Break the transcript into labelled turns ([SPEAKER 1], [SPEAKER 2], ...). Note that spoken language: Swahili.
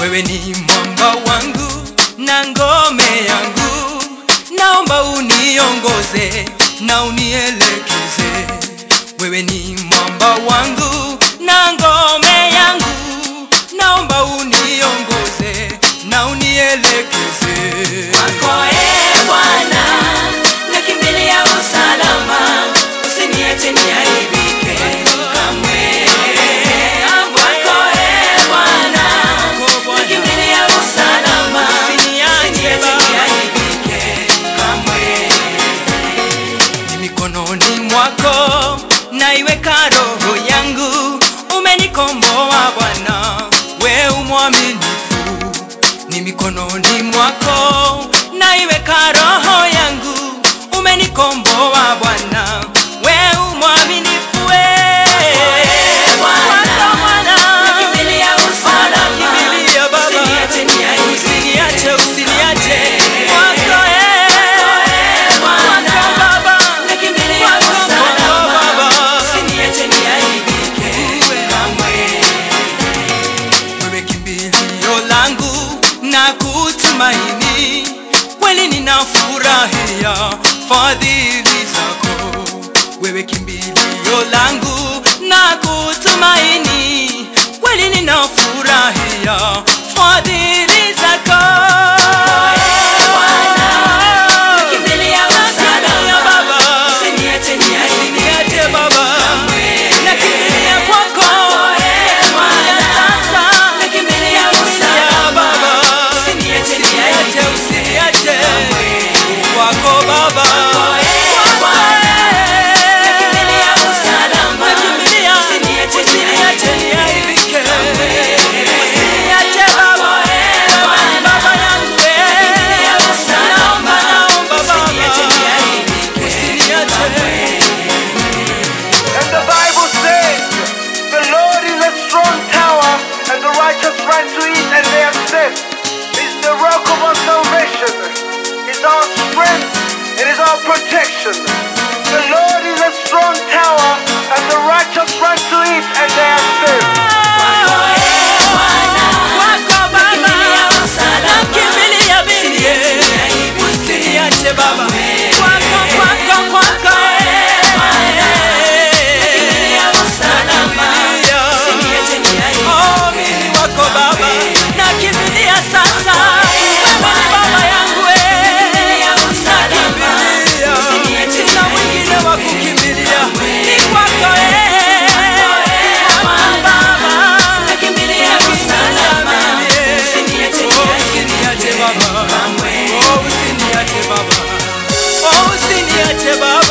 [SPEAKER 1] wewe ni mwamba wangu na ngome yangu naomba uniongoze na unielekeze wewe ni mwamba wangu na ngome yangu naomba uniongoze na unielekeze
[SPEAKER 2] Kwako ee Bwana, nakimbilia usalama, usiniache niaibike kamwe. Kwako ee Bwana, nakimbilia usalama, usiniache niaibike kamwe.
[SPEAKER 1] ni mikononi mwako naiweka roho yangu umenikomboa bwana we umwaminifu ni mikononi mwako naiweka roho yangu umenikomboa bwana we umwaminifu we
[SPEAKER 2] Bwana,
[SPEAKER 1] Kwako Bwana.
[SPEAKER 2] nakimbilia usalama,
[SPEAKER 1] Nakimbilia Baba.
[SPEAKER 2] usiniache niaibike
[SPEAKER 1] Usiniache, usiniache.
[SPEAKER 2] kamwe.
[SPEAKER 1] Kwako, eh.
[SPEAKER 2] Bwana,
[SPEAKER 1] Kwako Baba.
[SPEAKER 2] nakimbilia
[SPEAKER 1] Kwako,
[SPEAKER 2] usalama,
[SPEAKER 1] kwako Baba.
[SPEAKER 2] usiniache niaibike kamwe.
[SPEAKER 1] wewe kimbilio langu na kutumaini kweli ninafurahia fadhili zako wewe kimbilio langu na kutumaini kweli ninafurahia fadhili zako
[SPEAKER 2] Nakimbilia usalama,
[SPEAKER 1] Baba.
[SPEAKER 2] usiniache niaibike
[SPEAKER 1] Usiniache Baba.
[SPEAKER 2] kamwe.
[SPEAKER 1] Nakimbilia kwako.
[SPEAKER 2] Bwana,
[SPEAKER 1] Sasa.
[SPEAKER 2] nakimbilia
[SPEAKER 1] Nakimbilia
[SPEAKER 2] usalama,
[SPEAKER 1] Baba.
[SPEAKER 2] usiniache
[SPEAKER 1] Usiniache,
[SPEAKER 2] niaibike
[SPEAKER 1] usiniache.
[SPEAKER 2] kamwe.
[SPEAKER 1] Kwako Baba.
[SPEAKER 2] Bwana, nakimbilia usalama,
[SPEAKER 1] Nakimbilia.
[SPEAKER 2] usiniache
[SPEAKER 1] Usiniache niaibike.
[SPEAKER 2] kamwe.
[SPEAKER 1] Usiniache Baba. Wewe ni Baba yangu, eh.
[SPEAKER 2] Nakimbilia usalama,
[SPEAKER 1] Naomba, naomba
[SPEAKER 2] usiniache
[SPEAKER 1] Baba.
[SPEAKER 2] niaibike
[SPEAKER 1] Usiniache.
[SPEAKER 3] And the Bible says, The Lord is a strong tower, and the righteous run to it and they are safe. It's the rock of our salvation. It's our strength. It is our protection. The Lord is a strong tower, and the righteous run to it and they are safe.
[SPEAKER 1] Kwako Baba.
[SPEAKER 2] Nakimbilia usalama.
[SPEAKER 1] Nakimbilia bibi. Usiniache Baba. Kwako, kwako, kwako, eh.
[SPEAKER 2] Nakimbilia usalama,
[SPEAKER 1] Nakimbilia.
[SPEAKER 2] usiniache niaibike
[SPEAKER 1] Oh, mimi wako Baba. Nakimbilia sasa. Wewe ni Baba yangu, eh.
[SPEAKER 2] Nakimbilia usalama,
[SPEAKER 1] Nakimbilia.
[SPEAKER 2] usiniache
[SPEAKER 1] Sina mwingine wa kukimbilia.
[SPEAKER 2] kamwe.
[SPEAKER 1] Ni kwako, eh. Kwako Baba.
[SPEAKER 2] Nakimbilia usalama, usiniache
[SPEAKER 1] Oh, usiniache Baba.
[SPEAKER 2] kamwe.
[SPEAKER 1] Oh, usiniache Baba. Oh, usiniache Baba.